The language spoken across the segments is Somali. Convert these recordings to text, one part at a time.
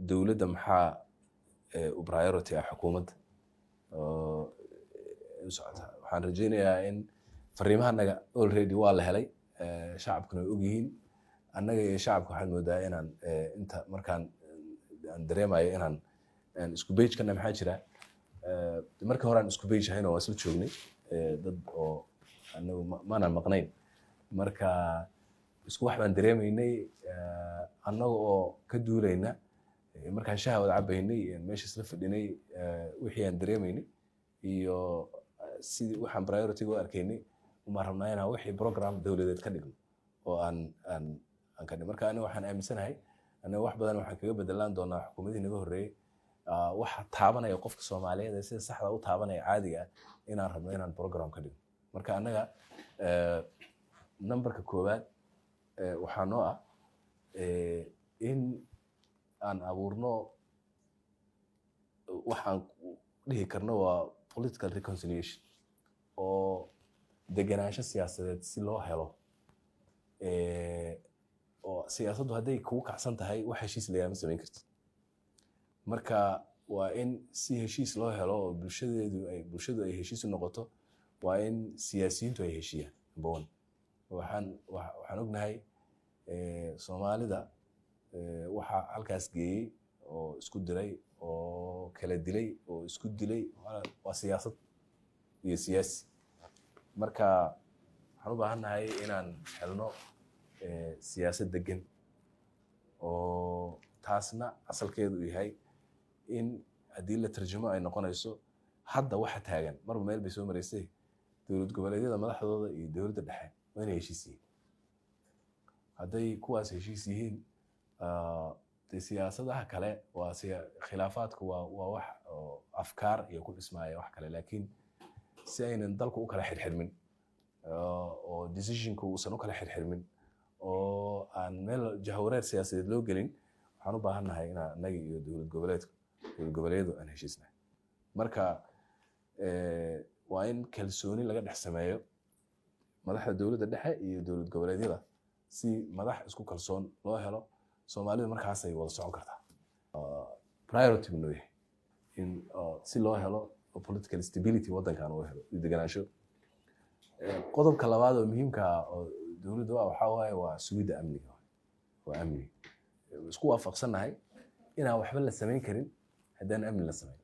dowladda maxaa u priority ah xukuumadda oo u socota waxaan rajeynayaa in fariimahanaga already waa la helay shacabkuna way ogyihiin annaga iyo shacabka waxaan moodaa inaan inta markaan aan dareemayo inaan isku bage kana maxaa jira markii hore aan isku bage ahayn oo waa isla joognay dad oo anagu maanaan maqnayn marka isku wax baan dareemaynay annaga oo ka duulayna markaan shaha wada cabaynay meesha isla fadhinay wixii aan dareemaynay iyo sidii waxaan priority-ga u arkaynay umaan rabnaa inaan wixii program dowladeed ka dhigno oo aan aan aan ka dhigno marka aniga waxaan aaminsanahay aniga wax badan waxaan kaga bedelaan doonaa xukuumadii naga horreeyey waxa taabanaya qofka soomaaliyeed ee sida saxda u taabanaya caadiga ah inaan rabno inaan program ka dhigno marka annaga numberka koowaad waxaa noo ah in aan abuurno waxaan dhihi karno waa political reconciliation oo degenaansho siyaasadeed si loo helo oo siyaasaddu hadday kugu kacsan tahay wax heshiis layaama samayn kartid marka waa in si heshiis loo helo oo bulshadeedu ay bulshadu ay heshiis u noqoto waa in siyaasiyiintu ay heshiiyaan number one waxaan waxaan ognahay soomaalida waxaa halkaas geeyey oo isku diray oo kala dilay oo isku dilay waa siyaasad iyo siyaasi marka waxaan u baahannahay inaan helno siyaasad degan oo taasna asalkeedu yahay in haddii la tarjumo ay noqonayso hadda waxa taagan marba meel bay soo maraysay dowlad goboleedyada madaxdooda iyo dowladda dhexe waa inay heshiis yihiin hadday kuwaas heshiis yihiin de siyaasadaha kale waa khilaafaadku waa waa wax oo afkaar iyo ku dhismaaya wax kale laakiin si aynan dalku u kala xirxirmin oo decisionku uusan u kala xirxirmin oo aan meel jahwareer siyaasadeed loo gelin waxaan u baahannahay inaan annaga iyo dowlad goboleedku dowlad goboleedu aan heshiisnahay marka waa in kalsooni laga dhex sameeyo madaxda dowladda dhexe iyo dowlad goboleedyada si madax isku kalsoon loo helo soomaalidu markaasay wada socon kartaa priority buu noo yahay in si loo helo political stability waddankan uu helo iyo deganaansho qodobka labaad oo muhiimka ah oo dowladda ah waxaa waaye waa sugidda amniga waa amni isku waafaqsannahay inaan waxba la samayn karin haddaan amni la samayn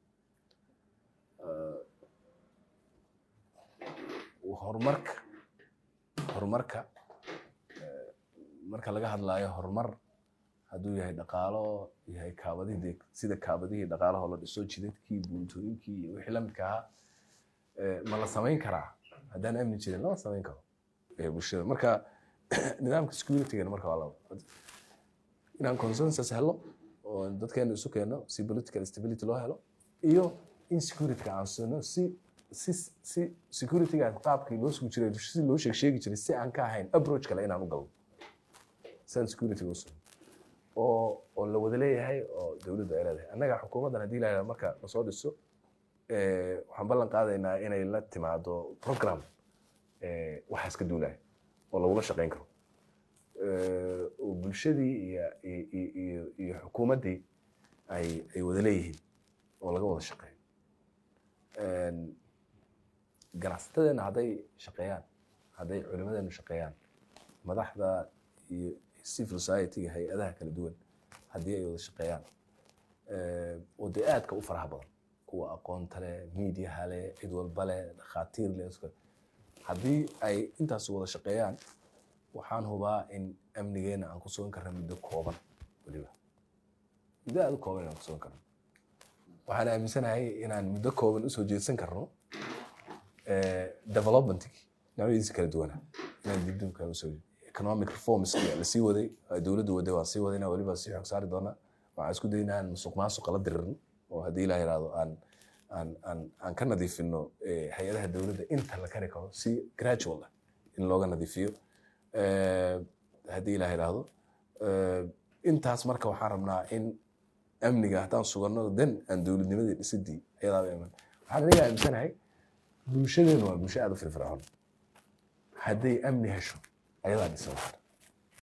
horumarka horumarka marka laga hadlaayo horumar hadduu yahay dhaqaalo yahay kaabadihii sida kaabadihii dhaqaalahoo la dhiso jidadkii buuntooyinkii iyo wixii la midka ahaa ma la samayn karaa haddaan amni jirin lama samayn karo bulshada marka nidaamka securitygan marka waa laba inaan consensus helo oo dadkeena isu keeno si political stability loo helo iyo in securityga aan sino si si si securityga qaabkii loo sugi jiray si loo sheeg sheegi jiray si aan ka ahayn approach kale inaan u galno san security u sugo oo oo la wada leeyahay oo dowladdu ay leedahay annaga xukuumaddan haddii la yidhahdo marka lasoo dhiso waxaan ballan qaadaynaa inay la timaado program waxaas ka duulaya oo lagula shaqayn karo oo bulshadii iyo iyo iyo xukuumaddii ay ay wada leeyihiin oo laga wada shaqeeyo ganacsatadeenna hadday shaqeeyaan hadday culimadeenu shaqeeyaan madaxda iyo civil society-ga hay-adaha kala duwan haddii ay wada shaqeeyaan oo dee aadka u faraha badan kuwa aqoonta leh miidiyaha leh cid walba leh dhakhaatiir leh haddii ay intaas wada shaqeeyaan waxaan hubaa in amnigeena aan ku sugan karna muddo kooban weliba muddo aada u kooban inaan ku sugan karno waxaan aaminsanahay inaan muddo kooban usoo jeedsan karno developmentkii noocyadiisa kala duwana inaan dibdib kale usoo economic reforms la sii waday dowladdu waday waan sii wadayna weliba sii xog saari doonaa waxaan isku daynaa aan musuq maasuqa la diririn oo haddii ilaah yidhaahdo aan aan aan aan ka nadiifino hay-adaha dowladda inta la kari karo si gradual ah in looga nadiifiyo haddii ilaah yidhaahdo intaas marka waxaan rabnaa in amniga haddaan suganno den aan dowladnimadii dhisidii ayadaaba iman waxaan aniga aaminsanahay bulshadeenu waa bulsho aada u firfircoon hadday amni hesho ayadaa dhisan karta